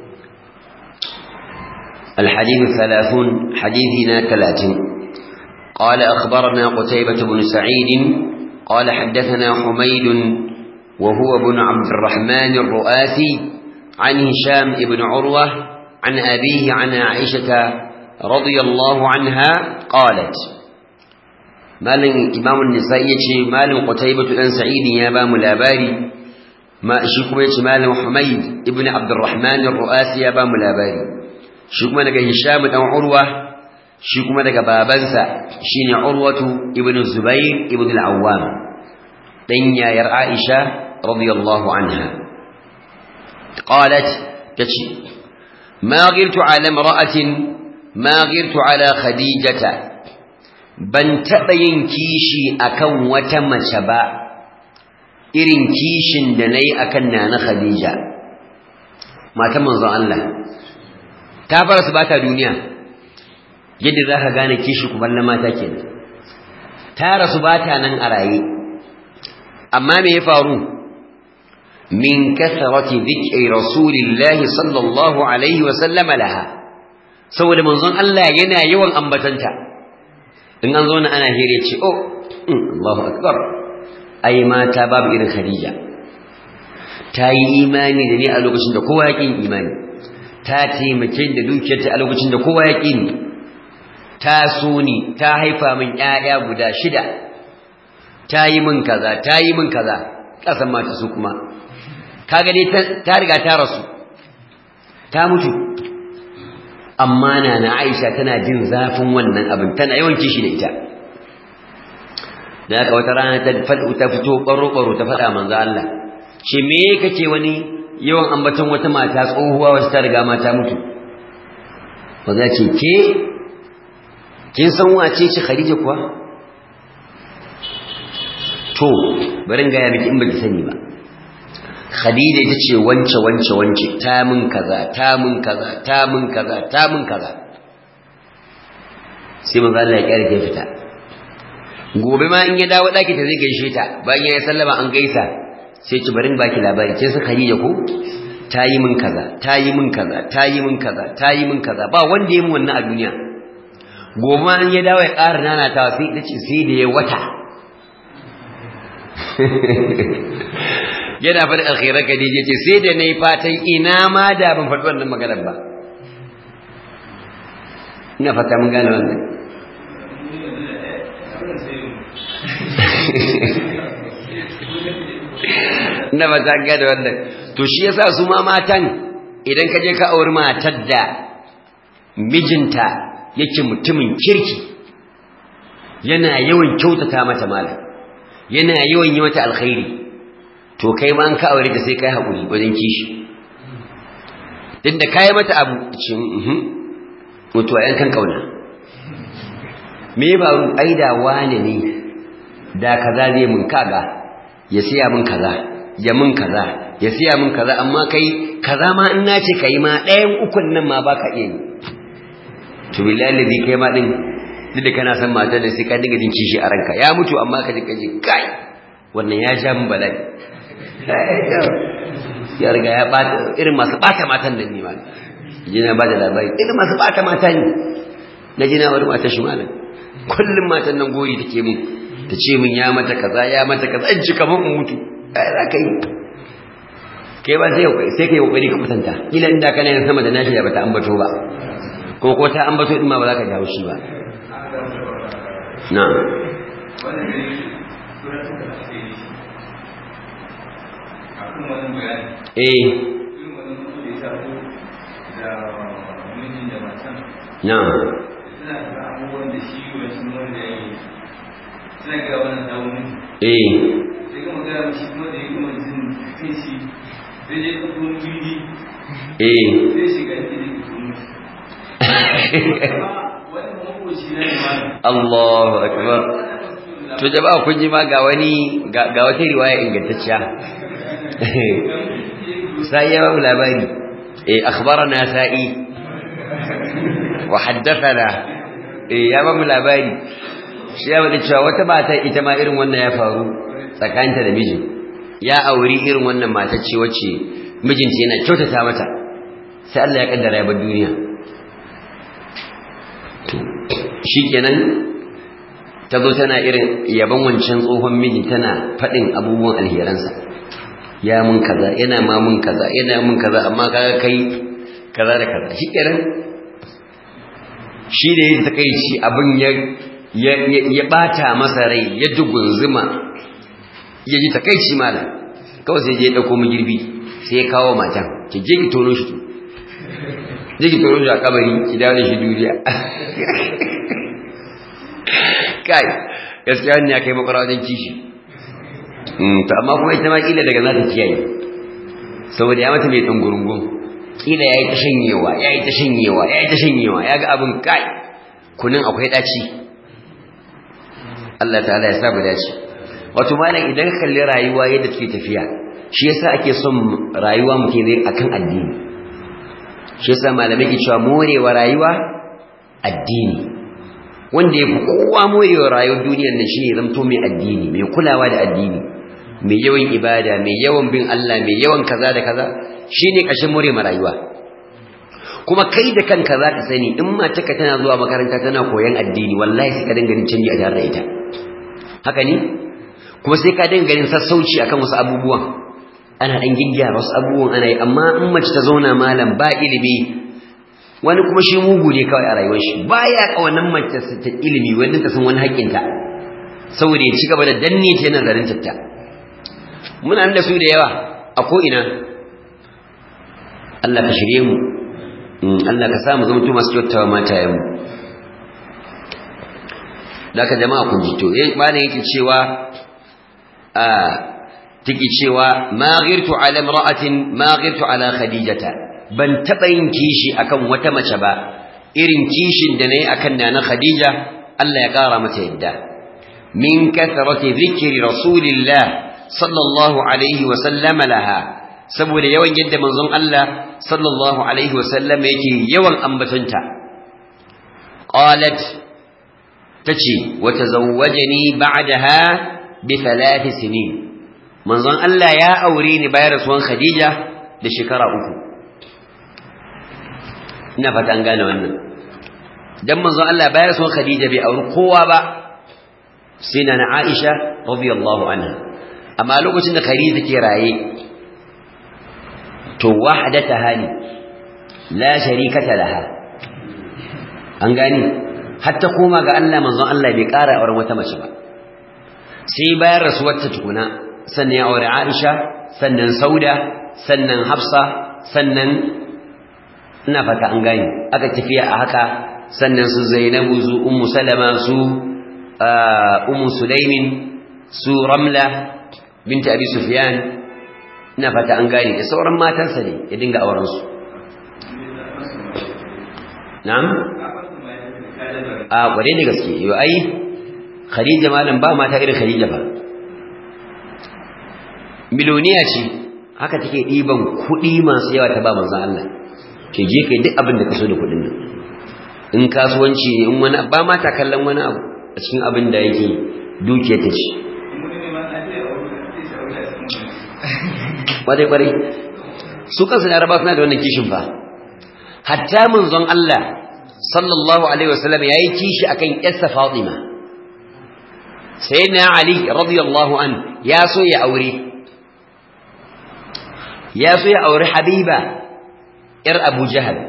الحديث الثلاثون حديثنا ثلاثين قال أخبرنا قتيبة بن سعيد قال حدثنا حميد وهو بن عبد الرحمن الرؤاسي عن هشام بن عروة عن أبيه عن عائشة رضي الله عنها قالت مال إمام النسائي مال قتيبة بن سعيد يا بام الأباري ما شكما مال حميد ابن عبد الرحمن الرؤاسي يا بام الأباري شكما لك هشام بن عروة shi kuma daga babansa shine Urwatu ibn Zubair ibn al-Awwam dan yayar Aisha radiyallahu anha qalat tace ma ghirtu ala imra'atin ma ghirtu ala khadijata ban taba yin kishi akan wata mace ba irin kishin da nayi akan nana Khadija matan manzon Allah ta fara su bata duniya yadda za ka gane kishi kuban mata kenan ta rasu ba ta nan a raye amma me ya faru min kasarati dhikri rasulillahi sallallahu alaihi wa sallama laha saboda manzon Allah yana yawan ambatanta in an zo na ana hire ce oh Allahu akbar ai mata babu irin Khadija ta yi imani da ni a lokacin da kowa ya ƙi imani ta taimake da dukiyarta a lokacin da kowa ya ƙi ni ta so ni ta haifa min ƴaƴa guda shida ta yi min kaza ta yi min kaza kasan mata su kuma kaga dai ta riga ta rasu ta mutu amma na na Aisha tana jin zafin wannan abin tana yawan kishi da ita da haka wata rana ta fadu ta fito baro baro ta fada manzo Allah ce me kake wani yawan ambaton wata mata tsohuwa wacce ta riga mata mutu ba za ce ke kin san wace ce Khadija kuwa to bari in ga ya miki in baki sani ba Khadija ita ce wance wance wance ta mun kaza ta mun kaza ta mun kaza ta mun kaza sai manzo Allah ya kyare ta fita gobe ma in ya dawo daki ta zai gaishe ta bayan ya sallama an gaisa sai ki barin baki labari kin san Khadija ko ta yi min kaza ta yi min kaza ta yi min kaza ta yi min kaza ba wanda ya min wannan a duniya gobe ma in ya dawo ya ƙara nana ta sai ita ce sai da ya wata yana faɗin alkhairar Khadija ce sai da nayi fatan ina ma da ban faɗi wannan maganar ba ina fata mun gane wannan ina fata mun gane wannan to shi yasa su ma matan idan ka je ka auri matar da mijinta yake mutumin kirki yana yawan kyautata mata malam yana yawan yi mata alkhairi to kai ma an ka aure ta sai kai hakuri wajen kishi duk da kai mata abu ce mhm mutuwa yan kan kauna me ba ru aida wane ne da kaza zai mun kaga ya siya mun kaza ya mun kaza ya siya mun kaza amma kai kaza ma in nace kai ma ɗayan ukun nan ma baka iya yi to billahi ladhi kai ma din duk da kana san matar da sai ka dinga jin kishi a ranka ya mutu amma ka ji ka ji kai wannan ya sha min bala'i ya riga ya bata irin masu bata matan nan ne ma ji na bada labari irin masu bata mata ne na ji na wani mata shi malam kullum matan nan gori take min ta ce min ya mata kaza ya mata kaza in ji kamar in mutu ai za ka yi kai ba sai sai kai kokari ka kwatanta kila inda kana yin sama da nashi da bata ambato ba ko ko ta ambato din ma ba za ka jawo shi ba na'am eh na'am eh eh Allahu akbar to jama'a kun ji ma ga wani ga wata riwaya ingantacciya sai ya babu labari eh akhbarana sa'i wa haddathana eh ya babu labari shi ya bada cewa wata mata ita ma irin wannan ya faru tsakanta da miji ya auri irin wannan mata ce wacce mijinta yana kyautata mata sai Allah ya kaddara ya bar duniya shikenan ta zo tana irin yaban wancan tsohon miji tana faɗin abubuwan alheransa ya mun kaza yana ma mun kaza yana mun kaza amma kaga kai kaza da kaza shikenan shi da yake kai shi abin ya ya bata masa rai ya dugunzuma ya ji takeici malam kawai sai je ya dauko mu girbi sai ya kawo matan ki je ki tono shi je ki tono shi a kabari ki dawo da shi duniya kai gaskiya ne ya kai makwara wajen kishi to amma kuma ita ma kila daga za ta kiyaye saboda ya mata mai ɗungurungun kila ya yi ta shanyewa ya yi ta shanyewa ya yi ta shanyewa ya ga abin kai kunin akwai ɗaci Allah ta'ala ya sa mu dace wato malam idan ka kalli rayuwa yadda take tafiya shi yasa ake son rayuwa muke ne akan addini shi yasa malamai ke cewa morewa rayuwa addini wanda ya fi kowa morewa rayuwar duniyar nan shine zamto mai addini mai kulawa da addini mai yawan ibada mai yawan bin Allah mai yawan kaza da kaza shine kashin more ma rayuwa kuma kai da kanka za ka sani in matarka tana zuwa makaranta tana koyon addini wallahi sai ka dinga ganin canji a tare da ita haka ne kuma sai ka dinga ganin sassauci akan wasu abubuwan ana dan gingiya wasu abubuwan ana yi amma in mace ta zauna malam ba ilimi wani kuma shi mugu ne kawai a rayuwar shi baya kawanan mace ta ilimi wanda ta san wani haƙƙinta saboda ya ci gaba da danne ta yana zarin tatta muna da su da yawa a ko ina Allah ka shirye mu Allah ka samu zama masu kyautawa matayen mu da ka jama'a kun ji to malam yake cewa a take cewa ma ghirtu ala imra'atin ma ghirtu ala khadijata ban taba yin kishi akan wata mace ba irin kishin da nayi akan nana khadija Allah ya kara mata yadda min kathrati dhikri rasulillah sallallahu alaihi wa sallama laha saboda yawan yadda manzon Allah sallallahu alaihi wa sallam yake yawan ambatonta qalat tace wa tazawwajani ba'daha bi thalath sinin manzon Allah ya aure ni bayan rasuwan Khadija da shekara uku ina fata an gane wannan dan manzon Allah bayan rasuwan Khadija bai auri kowa ba sai na Aisha radiyallahu anha amma lokacin da Khadija take raye to wahdataha ne la sharikata laha an gani hatta koma ga Allah manzon Allah bai ƙara auren wata mace ba sai bayan rasuwarta tukuna sannan ya aure Aisha sannan Sauda sannan Hafsa sannan ina fata an gani aka tafiya a haka sannan su Zainabu su Ummu Salama su Ummu Sulaimin su Ramla binta Abi Sufyan ina fata an gani da sauran matansa ne ya dinga auren su na'am a kware da gaske yau ai khadija malam ba mata irin khadija ba miloniya ce haka take ɗiban kuɗi masu yawa ta ba manzan Allah ke je kai duk abin da ka so da kuɗin nan in kasuwanci ne in wani ba mata kallon wani abu a cikin abin da yake dukiyar ta ce kwarai kwarai su kansu laraba suna da wannan kishin fa hatta manzon Allah sallallahu alaihi wasallam yayi kishi akan yarsa Fatima sayyidina Ali radiyallahu an ya so ya aure ya so ya aure Habiba yar Abu Jahal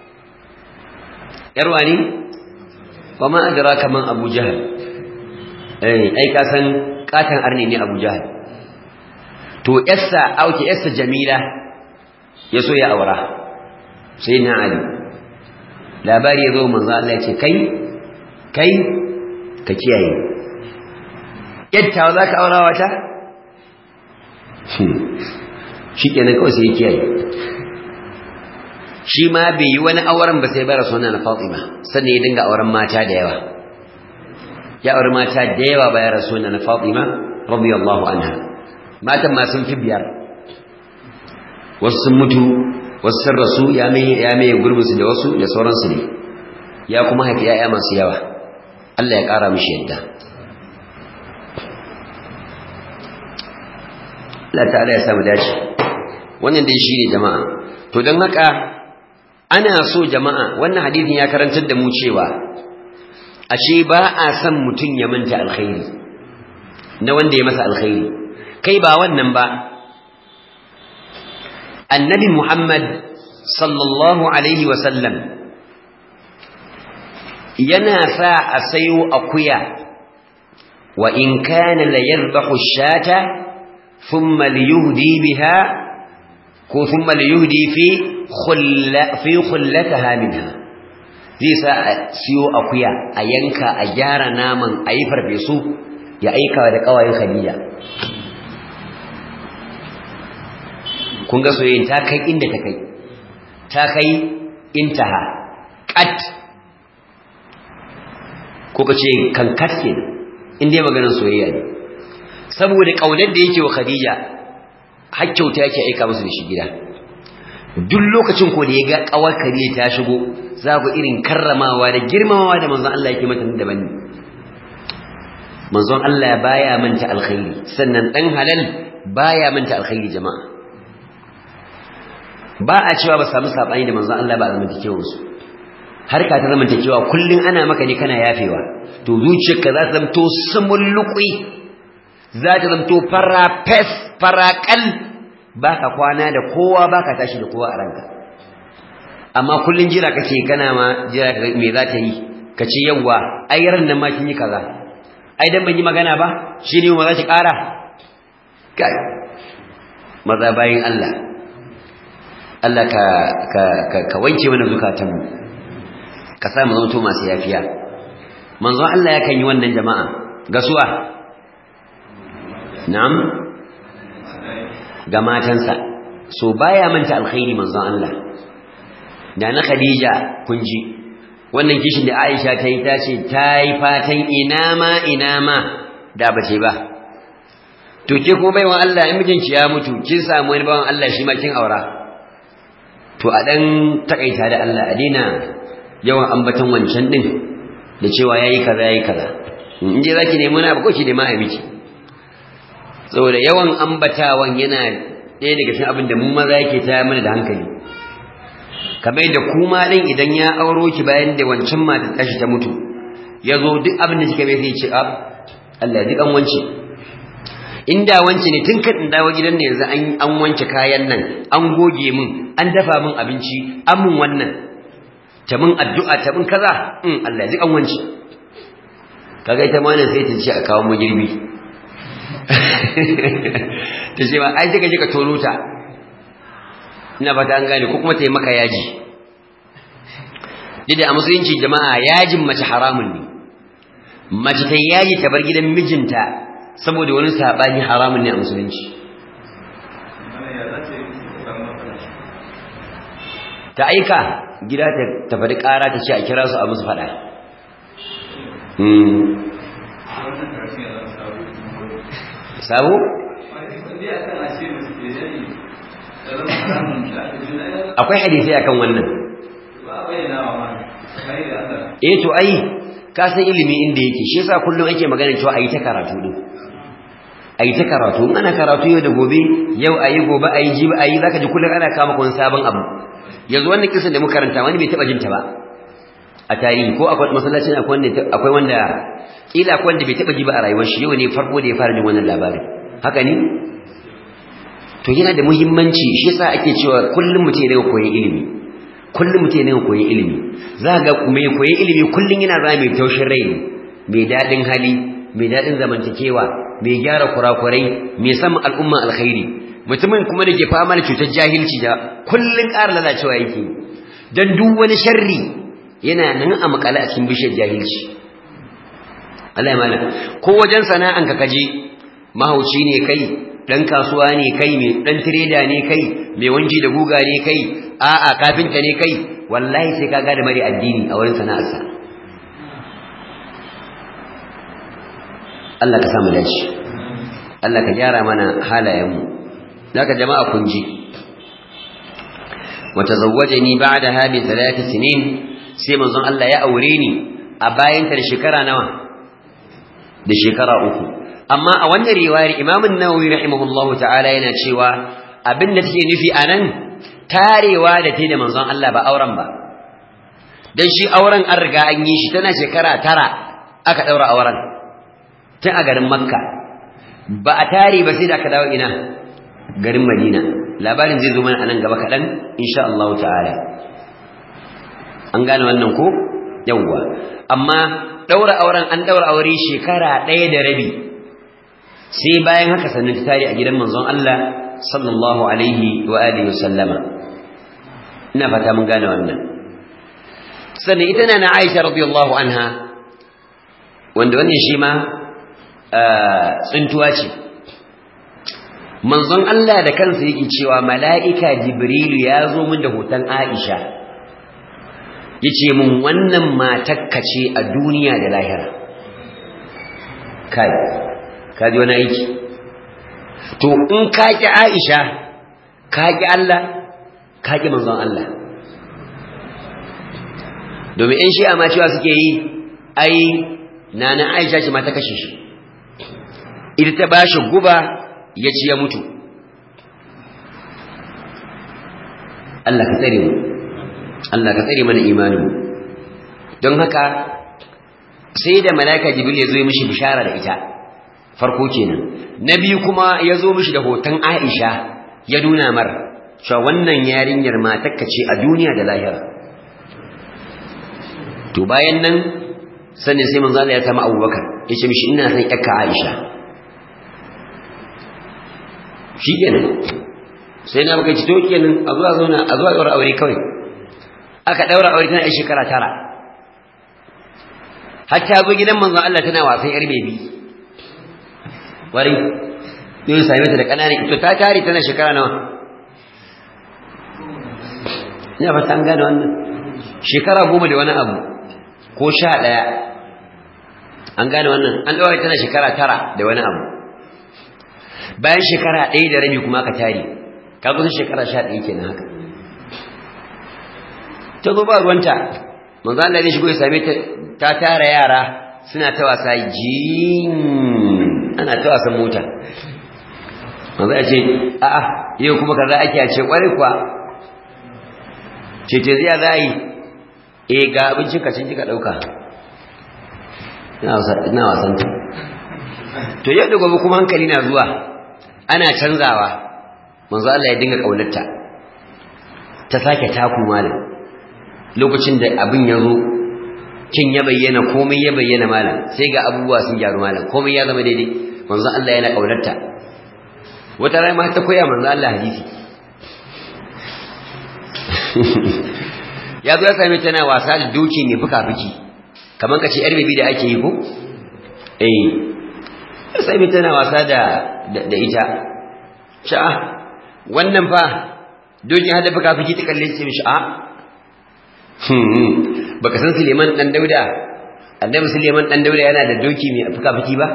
yar wani wama adraka man Abu Jahal eh ai ka san katan arni ne Abu Jahal to yarsa auke yarsa Jamila ya so ya aura sayyidina Ali labari ya zo manzo Allah ya ce kai kai ka kiyaye yadda za ka aura wata shi kenan kawai sai ya kiyaye shi ma bai yi wani auren ba sai bara suna na Fatima sannan ya dinga auren mata da yawa ya auri mata da yawa bayan rasuna na Fatima radiyallahu anha matan ma sun fi biyar wasu sun mutu wasu sun rasu ya mai gurbinsu da wasu da sauransu ne ya kuma haifi ‘ya'ya masu yawa Allah ya ƙara mishi yadda Allah ta'ala ya samu dace wannan dai shi ne jama'a to don haka ana so jama'a wannan hadithin ya karantar da mu cewa ashe ba a son mutum ya manta alkhairi na wanda ya masa alkhairi kai ba wannan ba annabi Muhammad sallallahu alaihi wasallam yana sa a sayo akuya wa in kana la yadhbahu shata thumma liyuhdi biha ko thumma liyuhdi fi khulla fi khullataha minha zai sa a siyo akuya a yanka a gyara naman a yi farfesu ya aika da kawayen Khadija kun ga soyayyen ta kai inda ta kai ta kai intaha kat ko ka ce kankat ke inda ya maganin soyayya ne saboda ƙaunar da yake wa khadija hakkyauta yake aika musu da shi gida duk lokacin ko da ya ga ƙawar khadija ta shigo za ku irin karramawa da girmamawa da manzon Allah yake mata daban ne manzon Allah baya manta alkhairi sannan dan halal baya manta alkhairi jama'a ba a cewa ba samu sabani da manzon Allah ba a zamantakewar su harka ta zamantakewa kullun ana maka ne kana yafewa to zuciyarka za ta zamto samulluqi za ta zamto farafes farakal baka kwana da kowa baka tashi da kowa a ranka amma kullun jira kake kana ma jira me za ta yi kace yawa ai ran nan ma kin yi kaza ai dan ban yi magana ba shine ma za ki kara kai maza bayin Allah Allah ka ka ka wanke mana zukatanmu ka sa mu zanto masu yafiya manzon Allah yakan yi wannan jama'a gasuwa na'am ga matansa so baya manta alkhairi manzon Allah da na Khadija kun ji wannan kishin da Aisha ta yi ta ce ta yi fatan ina ma ina ma da ba ce ba to ke ko baiwan Allah in mijinki ya mutu kin samu wani bawan Allah shi ma kin aura to a dan takaita da Allah a dina yawan ambaton wancan din da cewa yayi kaza yayi kaza in je zaki nemi na ba ko ki nemi a miki saboda yawan ambatawan yana ɗaya daga cikin abin da mu maza yake ta mana da hankali kamar da kuma din idan ya auro ki bayan da wancan mata tashi ta mutu ya zo duk abin da kika bai sai ce a Allah duk an wance inda wance ne tun kan dawo gidan ne yanzu an an wanke kayan nan an goge min an dafa min abinci an mun wannan ta min addu'a ta min kaza in Allah duk an wance kaga ita ma sai ta ce a kawo mu girbi ta ce ma ai sai ka je ka tono ta ina fata an gane ko kuma ta yi maka yaji dida a musulunci jama'a yajin mace haramun ne mace ta yaji ta bar gidan mijinta saboda wani sabani haramun ne a musulunci ta aika gida ta faɗi ƙara ta ce a kira su a musu faɗa sabo? akwai hadisai akan wannan eh to ai ka san ilimi inda yake shi yasa kullum ake magana cewa ayi ta karatu din ayi ta karatu in ana karatu yau da gobe yau ayi gobe ayi jibi ayi zaka ji kullum ana kama kun sabon abu yanzu wannan kisan da muka karanta wani bai taba jin ta ba a tarihi ko akwai masallacin akwai wanda akwai wanda kila akwai wanda bai taba ji ba a rayuwar shi yau ne farko da ya fara jin wannan labarin haka ne to yana da muhimmanci shi yasa ake cewa kullum mutum ya koyi ilimi kullum mutum ya koyi ilimi za ga mai koyi ilimi kullum yana zama mai taushin rai mai daɗin hali mai daɗin zamantakewa mai gyara kurakurai mai san al'umma alkhairi mutumin kuma da ke fama da cutar jahilci da kullum ƙara lalacewa yake don duk wani sharri yana nan a makale a cikin bishiyar jahilci Allah ya mala ko wajen sana'an ka kaje mahauci ne kai dan kasuwa ne kai mai dan trader ne kai mai wanji da guga ne kai a'a kafinta ne kai wallahi sai kaga da mari addini a wurin sana'arsa Allah ka sa mu dace Allah ka gyara mana halayenmu daga jama'a kun ji wa tazawwajani ba'daha bi thalath sinin sai manzon Allah ya aure ni a bayan ta da shekara nawa da shekara uku amma a wannan riwayar Imam an-Nawawi rahimahullahu ta'ala yana cewa abin da take nufi anan tarewa da ta da manzon Allah ba auren ba dan shi auren an riga an yi shi tana shekara tara aka daura auren tun a garin Makka ba a tare ba sai da aka dawo ina garin Madina labarin zai zo mana anan gaba kaɗan insha Allah ta'ala an gane wannan ko yawwa amma daura auren an daura aure shekara ɗaya da rabi sai bayan haka sannan ta tare a gidan manzon Allah sallallahu alaihi wa alihi sallama ina fata mun gane wannan sannan ita na Aisha radiyallahu anha wanda wannan shi ma tsintuwa ce manzon Allah da kansa yake cewa mala'ika Jibrilu ya zo min da hoton Aisha yace mun wannan matakka ce a duniya da lahira kai ka ji wani aiki to in ka ki Aisha ka ki Allah ka ki manzon Allah domin in shi'a ma cewa suke yi ai nana Aisha ce ma ta kashe shi ita ta bashi guba ya ci ya mutu Allah ka tsare mu Allah ka tsare mana imanin don haka sai da malaika jibril ya zo ya mishi bishara da ita farko kenan na biyu kuma ya zo mishi da hoton Aisha ya nuna mar cewa wannan yarinyar matakka ce a duniya da lahira to bayan nan sannan sai manzo Allah ya samu Abubakar ya ce mishi ina son yakka Aisha shi kenan sai na baka ci to kenan a zuwa zauna a zuwa daura aure kawai aka daura aure tana shekara tara har ta zo gidan manzon Allah tana wasan yar bebi wari yau same ta da ƙananan ito ta tare tana shekara nawa ina fata an gane wannan shekara goma da wani abu ko sha ɗaya an gane wannan an ɗaure tana shekara tara da wani abu bayan shekara ɗaya da rabi kuma ka tare ka kusa shekara sha ɗaya kenan haka ta zo ba ruwanta manzo Allah ne shigo ya same ta ta tara yara suna ta wasa jin ana ta wasan mota manzo ya ce a'a yau kuma kaza ake a ce kware kuwa ce ce zai za yi eh ga abincin ka cin kika dauka ina wasan ta to yau da gobe kuma hankali na zuwa ana canzawa manzo Allah ya dinga kaunarta ta sake taku malam lokacin da abin ya zo kin ya bayyana komai ya bayyana malam sai ga abubuwa sun gyaru malam komai ya zama daidai manzo Allah yana kaunarta wata rai ma ta koya manzo Allah hadisi ya zo ya same tana wasa da doki ne fuka-fuki kamar kace yar bibi da ake yi ko eh ya same tana wasa da da ita sha'a wannan fa dokin hada fuka-fuki ta kalle ce mishi a baka san Suleiman dan Dauda annabi Suleiman dan Dauda yana da doki mai fuka-fuki ba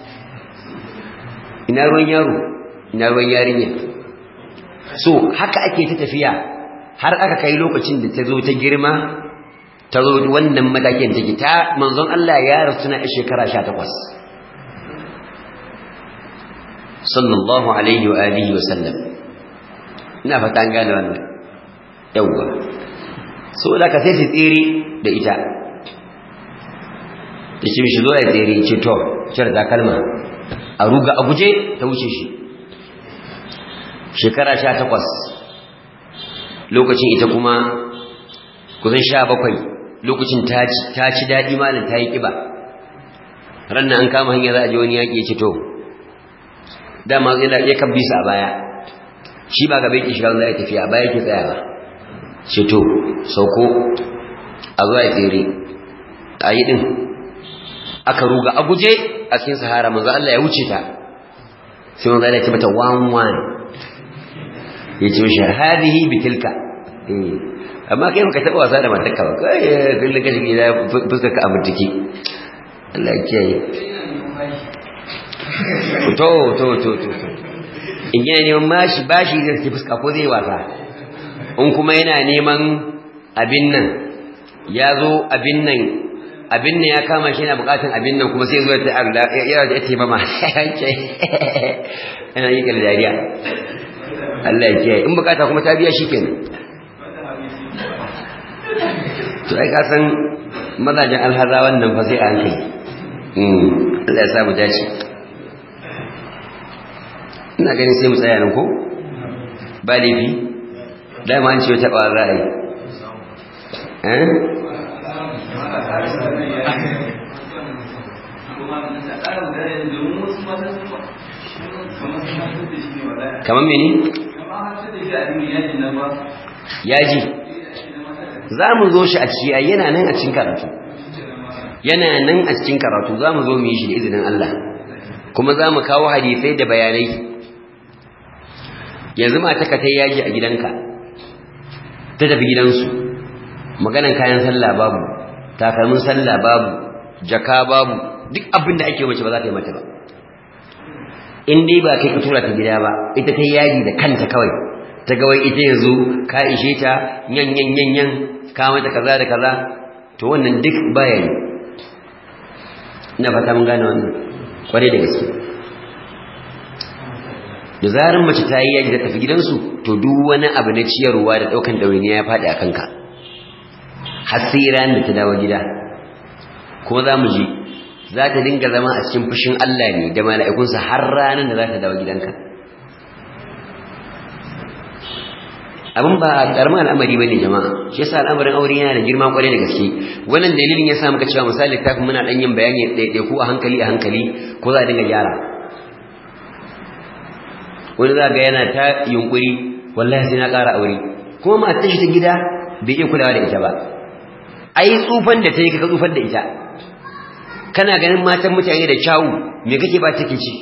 ina ruwan yaro ina ruwan yarinya so haka ake ta tafiya har aka kai lokacin da ta zo ta girma ta zo wannan matakin take ta manzon Allah ya rasu na shekara 18 sallallahu alaihi wa alihi wa sallam ina fata an gane wannan yawwa so da ka sai su tsere da ita ta ce mishi zo ya tsere ce to cire takalma a ruga a guje ta wuce shi shekara sha takwas lokacin ita kuma kusan sha bakwai lokacin ta ci daɗi malin ta yi ƙiba ranar an kama hanyar za a ji wani yaƙi ya ce to dama ya kan bisa a baya shi ba gaba yake shiga za a tafiya a baya yake tsayawa ce to sauko a zuwa ya tsere a yi ɗin aka ruga a guje a cikin sahara manzo Allah ya wuce ta sai manzo Allah ya ce mata wan wan ya ce mishi hadihi bitilka amma kai baka taba wasa da matarka ba kai kullun ka shige da fuskar ka amintiki Allah ya kiyaye to to to to in yana neman mashi bashi zai ci fuska ko zai wasa in kuma yana neman abin nan ya zo abin nan abin nan ya kama shi yana bukatun abin nan kuma sai zo ya ya ya ce mama yana yi kala dariya Allah ya kiyaye in bukata kuma ta biya shikenan to ai ka san mazajen alhaza wannan fa sai a hankali Allah ya samu dace ina ganin sai mu tsaya nan ko ba laifi dama an ce wata ɓawar ra'ayi eh kamar mene? yaji za mu zo shi a ciki yana nan a cikin karatu yana nan a cikin karatu za mu zo mu yi shi da izinin Allah kuma za mu kawo hadisai da bayanai yanzu ma taka ta yaji a gidanka ta tafi gidansu maganan kayan sallah babu takalmin sallah babu jaka babu duk abin da ake mace ba za ta yi mata ba in dai ba kai ka tura ta gida ba ita ta yaji da kanta kawai ta ga wai ita yanzu ka ishe ta yan yan yan yan ka mata kaza da kaza to wannan duk baya ne ina fata mun gane wannan kwarai da gaske da zarar mace ta yi yaji da tafi gidansu to duk wani abu na ciyarwa da ɗaukan ɗawainiya ya faɗi a kanka har sai ran da ta dawo gida kuma za mu ji za ta dinga zama a cikin fushin Allah ne da mala'ikunsa har ranar da za ta dawo gidanka abin ba karamin al'amari bane jama'a shi yasa al'amarin aure yana da girma kwarai da gaske wannan dalilin yasa muka cewa misali littafin muna dan yin bayani ɗaiɗai ko a hankali a hankali ko za a dinga gyara wani za ga yana ta yunkuri wallahi sai na ƙara aure kuma matar shi ta gida bai iya kulawa da ita ba ai tsufan da ta yi kaka tsufan da ita kana ganin matan mutane da kyawu me kake ba take ci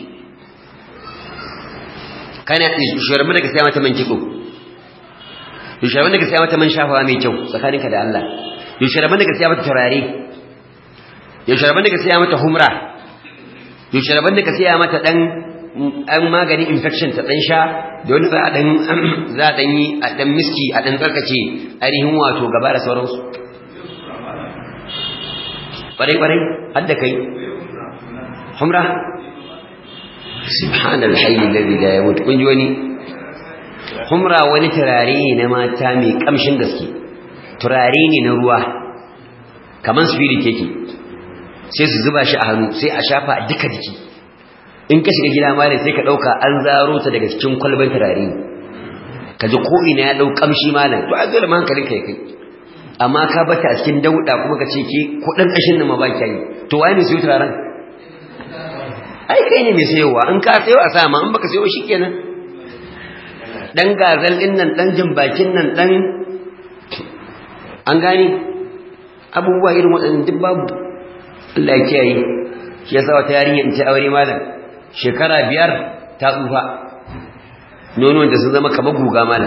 kana shugaban da ka saya mata man kitso shugaban da ka saya mata man shafawa mai kyau tsakaninka da Allah shugaban da ka saya mata turare shugaban da ka saya mata humra shugaban da ka saya mata dan an maganin infection ta dan sha da wani za a dan za a dan yi a dan miski a dan tsarkace ainihin wato gaba da sauransu kwarai kwarai har da kai humra subhanal hayy alladhi la yamut kun ji wani humra wani turare ne na mata mai kamshin gaske turare ne na ruwa kaman spirit yake sai su zuba shi a hannu sai a shafa a duka jiki in ka shiga gida mare sai ka dauka an zaro ta daga cikin kwalban turare ka ji ko ina ya dau kamshi malam to a dole hankalin kai kai amma ka bata a cikin dauda kuma ka ce ki ko dan kashin nan ma ba ki to waye mai sayo turaren ai kai ne mai sayowa in ka sayo a sama in baka sayo shikenan dan gazal din nan dan bakin nan dan an gane abubuwa irin waɗannan duk babu Allah ya kiyaye shi yasa wata yarinya in ta aure malam shekara biyar ta tsufa nonon da sun zama kamar guga malam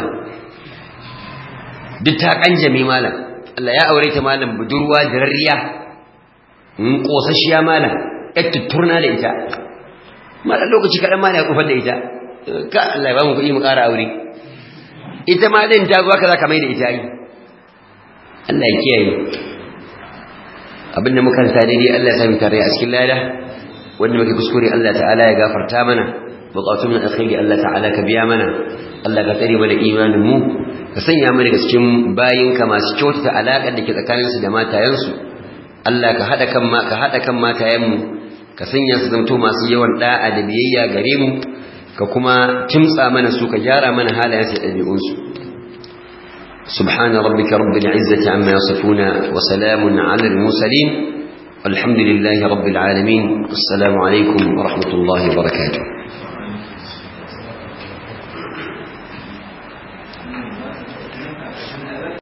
duk ta kanjame malam Allah ya aure ta malam budurwa jirarriya in kosasshiya malam yar tutturna da ita malam lokaci kaɗan malam ya tsufar da ita ka Allah ya ba mu kuɗi mu ƙara aure ita ma din ta zo haka za ka mai da ita yi Allah ya kiyaye abinda muka sa daidai Allah ya sami tare a cikin lada wanda muke kuskure Allah ta'ala ya gafarta mana buƙatun na alkhairi Allah ta'ala ka biya mana Allah ka tsare mana imanin mu ka sanya mu daga cikin bayinka masu kyautata alaƙar da ke tsakanin su da matayensu Allah ka hada kan ma ka hada kan matayen mu ka sanya su zanto masu yawan da'a da biyayya gare mu ka kuma kimtsa mana su ka gyara mana halayen su da ɗabi'un su سبحان ربك رب العزة عما يصفون وسلام على المرسلين والحمد لله رب العالمين السلام عليكم ورحمة الله وبركاته